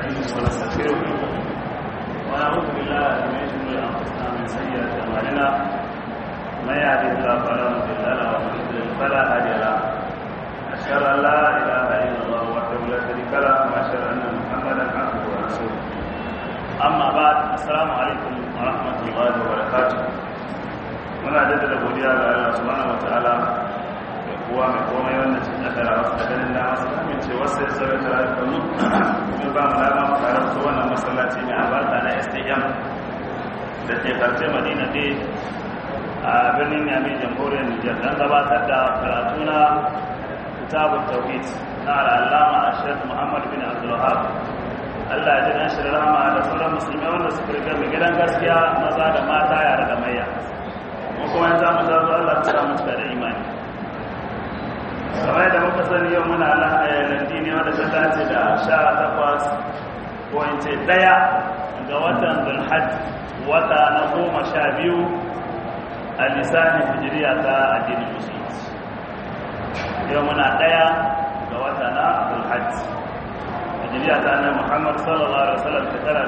ونستعينه ونستغفره ونعوذ بالله من شرور انفسنا ومن سيئات اعمالنا من يهده الله فلا مضل له ومن يضلل فلا هادي له اشهد ان لا اله الا الله وحده لا شريك له واشهد ان محمدا عبده ورسوله amma ba assalamu alaikum wa rahmatullahi wa barakatuh muna jaddada godiya ga Allah subhanahu wataala da kowa mai komai wanda ce kadara wasu da ganin da masu amince wasu ya sauya ta rayuwar mu kuma ba mu dama mu tare su wannan masallaci mai albarka na STM da ke karshe Madina dai a birnin Yami jamhuriyar Nijar dan gabatar da karatu na kitabut tauhid na al'allama Sheikh Muhammad bin Abdul Wahhab Allah ya ji dan shi rahama da sauran musulmai wanda suka riga mai gidan gaskiya maza da mata yara da maiya mu kuma yanzu mu ta zo Allah ta samu da imani kamar da muka sani yau muna landi ne wanda ta dace da sha takwas ko in ce daya ga watan zulhaj wata na goma sha biyu a lisanin hijiriya ta addinin musulunci yau muna daya ga wata na zulhaj hijiriya ta annabi Muhammad sallallahu alaihi wasallam shekara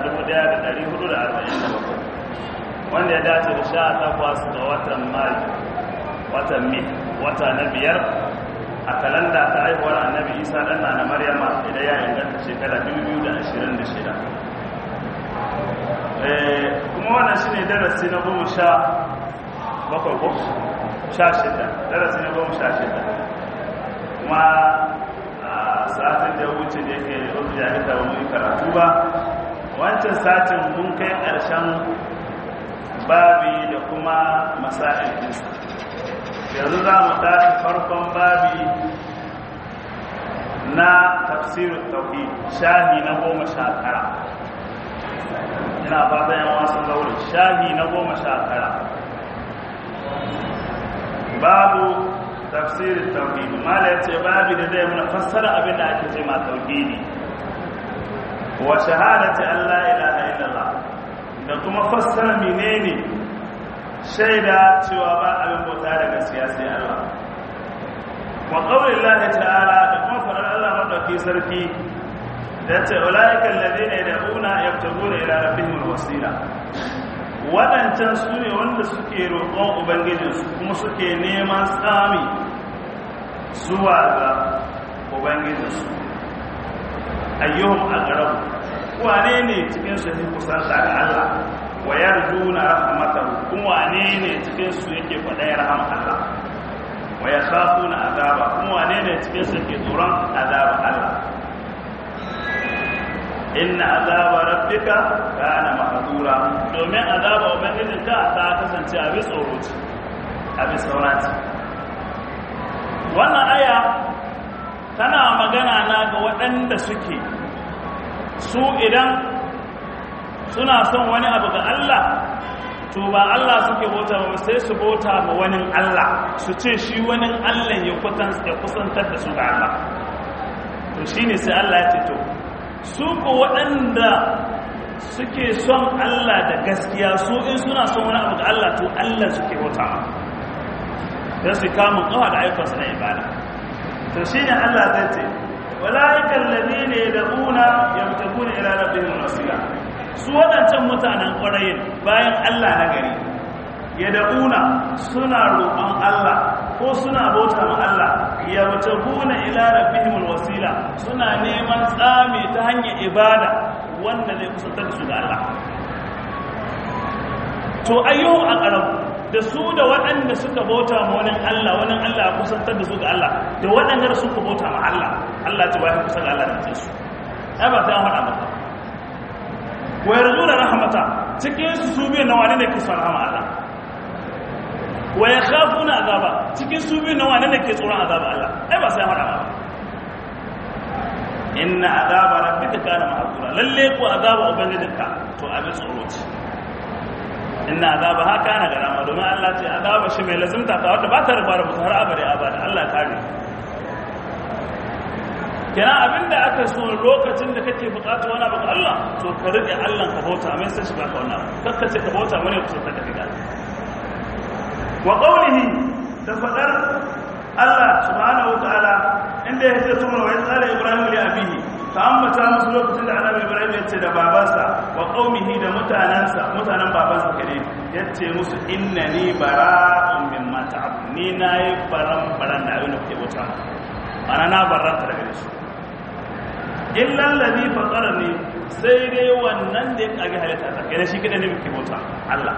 1447 wanda ya dace da sha takwas ga watan Mai watan Mai wata na biyar a kalanda ta haihuwar annabi Isa dan na Maryama idan ya inganta shekara 2026 eh kuma wannan shine darasi na goma sha bakwai ko sha shida darasi na goma sha shida kuma satin da wuce da yake wasu jami'a ba mu yi karatu ba wancan satin mun kai ƙarshen babi da kuma masa'il ɗinsa yanzu za mu tashi farkon babi na tafsirin tauhid shahi na goma sha tara ina fata yan wasu zaure shahi na goma sha tara babu tafsirin tauhidi mala ya ce babu da zai muna fassara abin da ake ce ma tauhidi wa shahadati Allah ilaha illallah da kuma fassara menene shaida cewa ba abin bauta da gaskiya sai Allah wa qawli Allah ta'ala da kuma faɗar Allah madauki sarki da ce ulaika alladhina yad'una yabtaguna ila rabbihim alwasila waɗancan su ne wanda suke roƙon ubangijinsu kuma suke neman tsami zuwa ga ubangijinsu ayyuhum aqrabu wane ne cikin su yake kusanta ga Allah wa yarjuna rahmatahu kuma wane ne cikin su yake faɗa rahama Allah wa yakhafuna azaba kuma wane ne cikin su yake tsoron azaba Allah inna azaba rabbika kana mahdura domin azaba ubangijinka ta kasance a bisa tsoro ce a bisa saurati wannan aya tana magana na ga waɗanda suke su idan suna son wani abu ga Allah to ba Allah suke bauta ba sai su bauta ma wani Allah su ce shi wani Allah ya kusantar da su ga Allah to shine sai Allah ya ce to su ko waɗanda suke son Allah da gaskiya su in suna son wani abu ga Allah to Allah suke bauta don su kamun kawa da ayyukansu na ibada to shi ne Allah zai ce wala'ikan lade ne da una ya mutaku ne ila rabbihim wasila su waɗancan mutanen ƙwarayin bayan Allah na gari ya da una suna roƙon Allah ko suna bauta ma Allah ya mutaku ne ila rabbihim wasila suna neman tsami ta hanyar ibada wanda zai kusantar da su ga Allah to ayyuhu aqrabu da su da waɗanda suka bauta ma wani Allah wani Allah ya kusantar da su ga Allah da waɗanda da suka bauta ma Allah Allah ta wai kusa ga Allah da su ai ba ta faɗa maka wa yarjuna rahmata cikin su su biyu na wani ne ke son rahama Allah wa yakhafuna azaba cikin su biyu na wani ne ke tsoron azaba Allah ai ba sai faɗa maka inna azaba rabbika kana mahdura lalle ko azaba ubangijinka to abin tsoro ce inna azaba haka na garama domin Allah ce azaba shi mai lazimta ta wanda ba ta riba da mutu har abada abada Allah ta ne kenan abinda aka so lokacin da kake bukatu wani abu Allah to ka rike Allah ka bauta mai sai shi baka wannan kakka ce ka bauta wani ku sai ka diga wa qawlihi da fadar Allah subhanahu wa ta'ala inda ya ce tuma wa tsara Ibrahim li abihi ka ambata musu lokacin da annabi ibrahim ya ce da babansa wa qaumihi da mutanansa mutanen babansa kare ya ce musu innani bara'un mimma ta'budun ni nayi baran baran da abin da kuke bauta ana na barranta daga shi illa alladhi fatarani sai dai wannan da ya kage halitta ta kai shi kada ne muke bauta Allah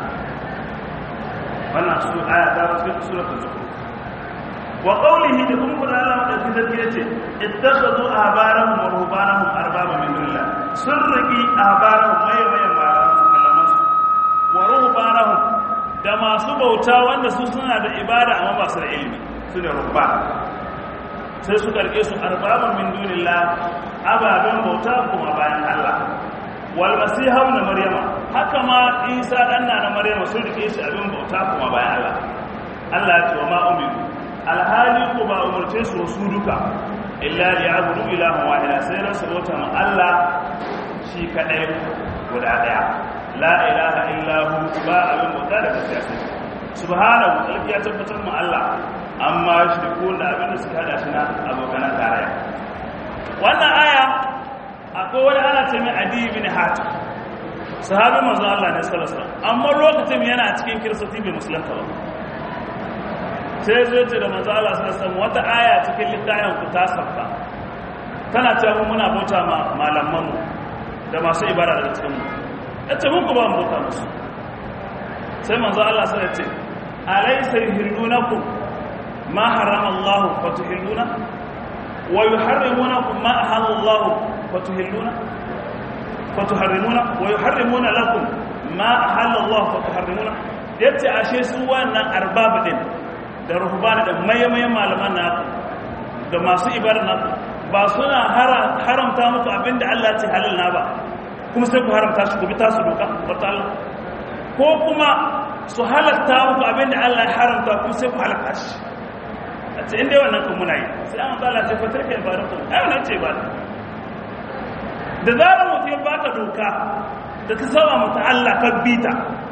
wannan su aya ta rasu suratul zukhruf wa qawlihi da kuma kuma Allah madaukakin sarki yace ittakhadhu ahbarahum wa ruhbanahum arbaba min dunillah sun riki ahbarahum mai mai malaman su wa ruhbanahum da masu bauta wanda su suna da ibada amma ba su da ilimi su ne ruhban sai su karke su arbaba min dunillah ababen bauta kuma bayan Allah wal masiha ibn maryama haka ma isa dan na maryama sun rike shi abin bauta kuma bayan Allah Allah ya ce wa ma umiru alhali ko ba umarce su su duka illa li abudu ilaha wahida sai rasu bauta ma Allah shi kadai guda daya la ilaha illa hu ba abin bauta da gaskiya sai subhanahu alki ya tabbatar ma Allah amma shi ko da abin da suka hada shi na abokan tarayya wannan aya akwai wani ana ce mai adi bin hatim sahabi manzo Allah ne sallallahu alaihi wasallam amma lokacin yana cikin kiristoti bai musulunta ba sai zo ce da manzo Allah sallallahu alaihi wata aya cikin littafin ku ta sabta tana cewa muna bauta ma malaman mu da masu ibada daga cikin mu yace mun ku ba mu bauta musu sai manzo Allah sai ya ce alaysa yuhillunakum ma harrama Allah wa tuhilluna wa yuharrimunakum ma ahalla Allah wa tuhilluna wa tuharrimuna wa yuharrimuna lakum ma ahalla Allah wa tuharrimuna yace ashe su wannan arbab din da ruhbana da mayyamayan malaman na da masu ibada na ba suna haramta muku abinda Allah ce halal na ba kuma sai ku haramta shi ku bi tasu doka wata Allah ko kuma su halatta muku abinda Allah ya haramta kuma sai ku halatta shi a ce inda wannan kan muna yi sai an zala ce fatar kai ba da kuma ai wannan ce ba da zarar mutum ya baka doka da ka saba mata Allah ka bita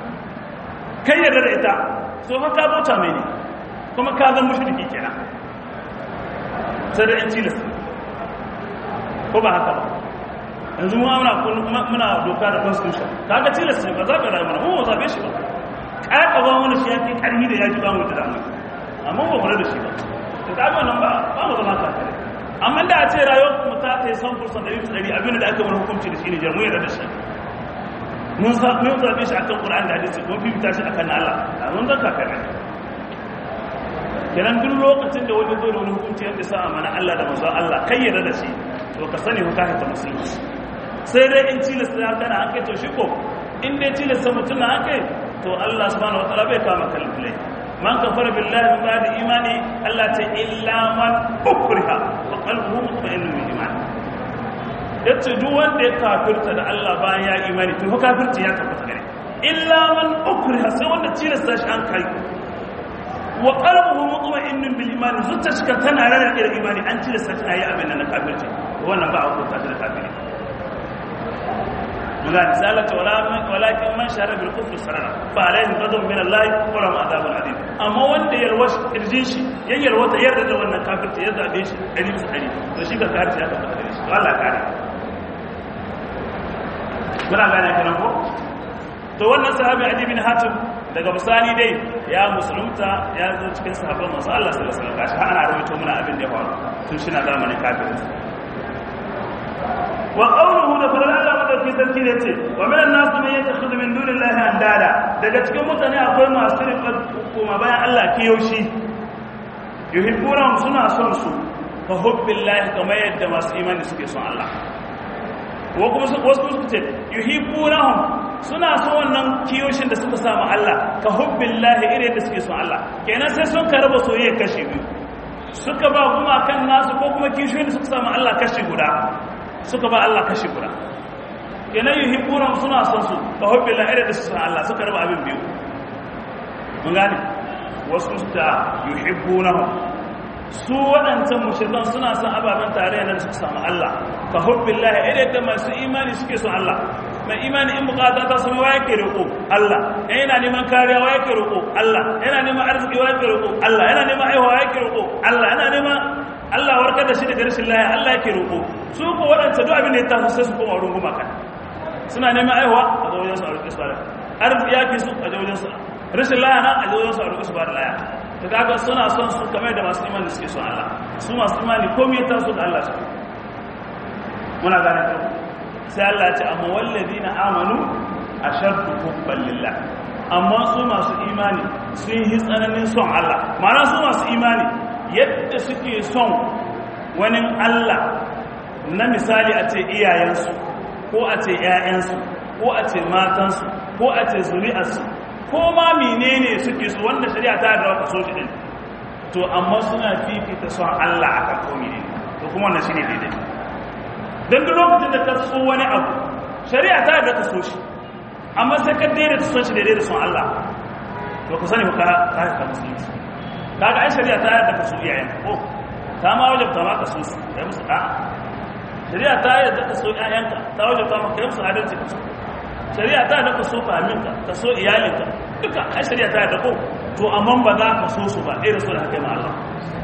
kai yarda da ita so fa ka bauta mai ne kuma ka zan mushriki kenan sai da yanci lissa ko ba haka ba yanzu mu muna muna doka da constitution kaga tilas ne ba za ka rayu mana mu ba zabe shi ba kaka ba wani shi yake karhi da yaji ba mu da damu amma ba mu da shi ba to kaga wannan ba ba mu zama kafire amma da a ce rayuwar mu ta ta san fursan da yi tsari abin da aka bar hukunci da shi ne jamu yarda da shi mun sa mun zabe shi akan Qur'ani da hadisi ko fifita shi akan Allah mun zan kafire kenan duk lokacin da wani zo da wani hukunci yadda sa mana Allah da manzo Allah kai yarda da shi to ka sani ka haita musulunci sai dai in tilasta ya kana an kai to shi ko in dai tilasta mutum na an kai to Allah subhanahu wataala bai kama kalbulai man kafara billahi min ba'di imani Allah ta illa man ukriha wa qalbuhu mutma'innun bil iman yace duk wanda ya kafirta da Allah bayan ya imani to kafirci ya tabbata gare illa man ukriha sai wanda tilasta shi an kai wa qalbuhu mutma'innun bil iman zuciyar shi tana rana da imani an tilasta shi ayi abin nan na kafirci wannan ba a hukunta da kafiri muga misalata walakin man shara bil kufri sarara fa alaihim ghadab min Allah wa lahum adhabun adim amma wanda yalwash irjin shi ya yalwata yarda da wannan kafirci ya zabe shi dari bisa dari to shi ka kafirci ya tabbata da shi to Allah kare kuna gane kana ko to wannan sahabi Adi bin Hatim daga bisani dai ya musulunta ya zo cikin sahabban manzo Allah sallallahu alaihi wasallam gashi ana rawaito muna abin da ya faru tun shi na zamanin kafirin wa qawluhu da fara Allah madauki sarki da ce wa minan nasu man yattakhidhu min dunillahi andada daga cikin mutane akwai masu riƙa kuma bayan Allah kiyoshi yuhibbuna suna son su ka hubbillahi kamar yadda masu imani suke son Allah wa kuma wasu su ce yuhibbunahum suna son wannan kiyoshin da suka samu Allah ka hubbillahi irin da suke son Allah kenan sai sun karaba soyayya kashi biyu suka ba kuma kan nasu ko kuma kishiyoyin da suka samu Allah kashi guda suka ba Allah kashi guda kenan yuhibbuna suna son su ka hubbillahi irin da suke son Allah suka raba abin biyu mun gane wasu su ta yuhibbunahum su waɗancan mushrikan suna son ababen tarayya da suka samu Allah ka hubbillahi irin da masu imani suke son Allah mai imani in bukata ta sama wa yake roƙo Allah yana neman kariya wa yake roƙo Allah yana neman arziki wa yake roƙo Allah yana neman aiwa wa yake roƙo Allah yana neman Allah warkar da shi daga rashin lahiya Allah yake roƙo su ko waɗanda duk abin da ya taso sai su koma wurin gumaka suna neman aiwa a ga wajen su a roƙi su bada arziki ya fi su a ga wajen su rashin lahiya nan a ga wajen su a roƙi su bada lahiya ta kaga suna son su kamar da masu imani suke son Allah su masu imani komai ya taso da Allah su muna gane ta sai Allah ya ce amma wallazina amanu ashaddu hubban lillah amma su masu imani sun yi tsananin son Allah ma'ana su masu imani yadda suke son wani Allah na misali a ce iyayensu ko a ce ‘ya'yansu ko a ce matansu ko a ce zuri'arsu ko ma menene suke su wanda shari'a ta da waka so shi ɗin to amma suna fifita son Allah a kan komi ne to kuma wannan shi ne daidai don duk lokacin da ka so wani abu shari'a ta da ka so shi amma sai ka daidai ta son shi daidai da son Allah to ku sani ka ka ka musulunci kaga ai shari'a ta yarda ka so iyayen ko ta ma wajabta ma ka so su kai musu da'a shari'a ta yarda ka so ƴaƴanka ta wajabta ma kai musu adalci ka so shari'a ta yarda ka so fahiminka ka so iyalinka duka ai shari'a ta yarda ko to amma ba za ka so su ba irin su da haka ma Allah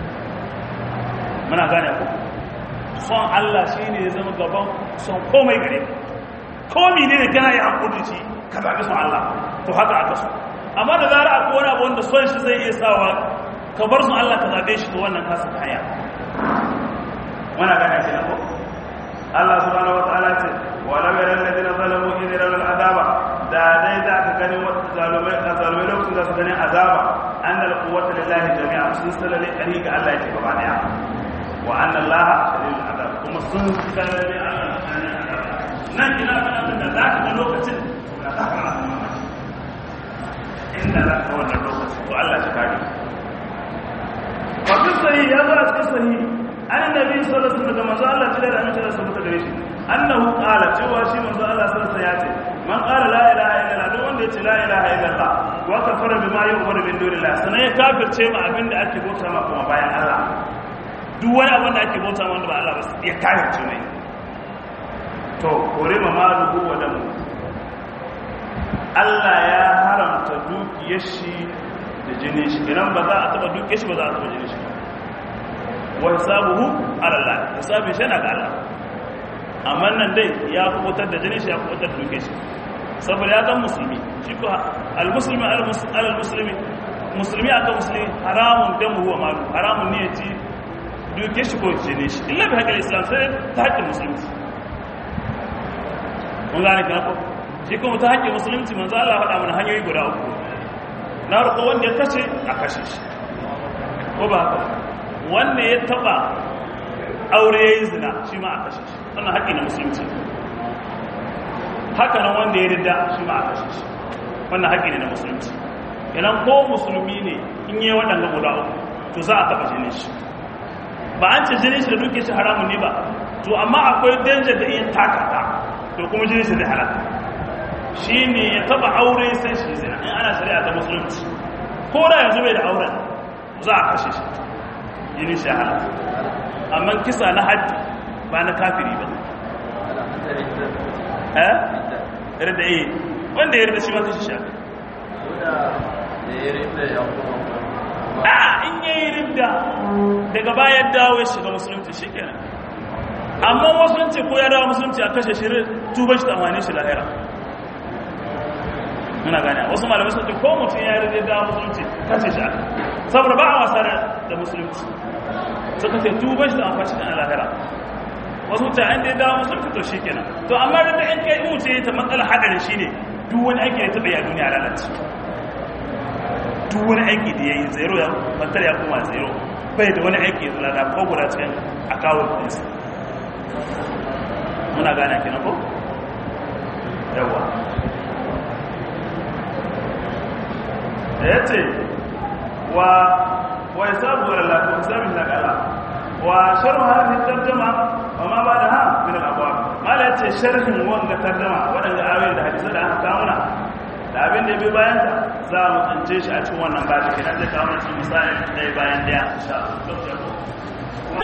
muna gane ko son Allah shine ya zama gaban son komai gare ka komi ne kana yi hankuli ci ka zaɓi son Allah to haka aka so amma da zara akwai wani abu wanda son shi zai iya sawa ka bar son Allah ka zaɓe shi to wannan kasa ta hanya wana gane shi na ko Allah subhanahu wa ta'ala ce wa lam yara alladhina zalamu idh yarawna al'adaba da dai za ka gani wata zalumai a zalumai lokacin da su gani azaba annal quwwata lillahi jami'a sun salale kari ga Allah yake gaba daya wa anna Allah shadidul azab kuma sun salale Allah nan ina kana da za ka ga lokacin da za ka inda za ka wannan lokacin to Allah shi kare wa fi sahih ya zo a cikin sahih an nabi sallallahu alaihi wasallam manzo Allah tare da amince da su ta gare shi annahu qala cewa shi manzo Allah sallallahu alaihi wasallam ya ce man qala la ilaha illallah duk wanda ya ce la ilaha illallah wa kafara bima yu'minu min dunillah sanan ya kafirce ma abinda ake bauta ma kuma bayan Allah duk wani abin da ake bauta ma wanda ba Allah ba ya kafirce mai to kore ma maluhu wa damu Allah ya haramta dukiyar shi da jini shi idan ba za a taba dukiyar shi ba za a taba jini shi wa hisabuhu ala Allah hisabin shi na ga Allah amma nan dai ya kubutar da jini shi ya kubutar da dukiyar shi saboda ya zan musulmi shi ko al-muslimi al-muslimi musulmi aka musulmi haramun damu wa malu haramun ne ya ci dukiyar shi ko jini shi illa bi haƙƙin islam sai ta haƙƙin musulunci mun gane kan ko shi kuma ta haƙƙin musulunci manzo Allah faɗa mana hanyoyi guda uku na ruko wanda ya kashe a kashe shi ko ba haka wanda ya taba aure yayin zina shi ma a kashe shi wannan haƙƙi na musulunci haka nan wanda ya ridda shi ma a kashe shi wannan haƙƙi ne na musulunci idan ko musulmi ne in yi waɗanda guda uku to za a taɓa jinin shi ba an ce jinin shi da duke shi haramun ne ba to amma akwai danger da iya takata to kuma jini shi zai halaka shi ne ya taba aure sai shi zina in ana shari'a ta musulunci ko da yanzu bai da auren za a kashe shi jini shi halaka amma kisa na haddi ba na kafiri ba eh yarda eh wanda ya yarda shi ma kashe shi a in yayi ridda daga bayan dawo ya shiga musulunci shikenan amma musulunci ko ya dawo musulunci a kashe shirin tuba shi tsammanin shi lahira muna gane wasu malamai sun ce ko mutum ya rage dawo musulunci kashe shi aka saboda ba a wasa da musulunci suka ce tuba shi tsammanin shi a lahira wasu ta an da ya dawo musulunci to shi kenan to amma da in kai in wuce ta matsala hadarin shi ne duk wani aiki da taɓa yi a duniya lalace duk wani aiki da ya yi zero ya bantar ya kuma zero bai da wani aiki ya zalada ko guda cikin akawun ɗinsa muna gane kenan ko yawa da ya ce wa wa ya sabu wa lalata wa sami na kala wa sharhu hadhihi tarjuma wa ma ba da ha min al-abwab mala yace sharhin wanga tarjuma wadanda ayoyin da hadisi da aka kawo na da abin da bai bayan ta za mu tsince shi a cikin wannan babu kenan zai kawo shi misali dai bayan daya insha Allah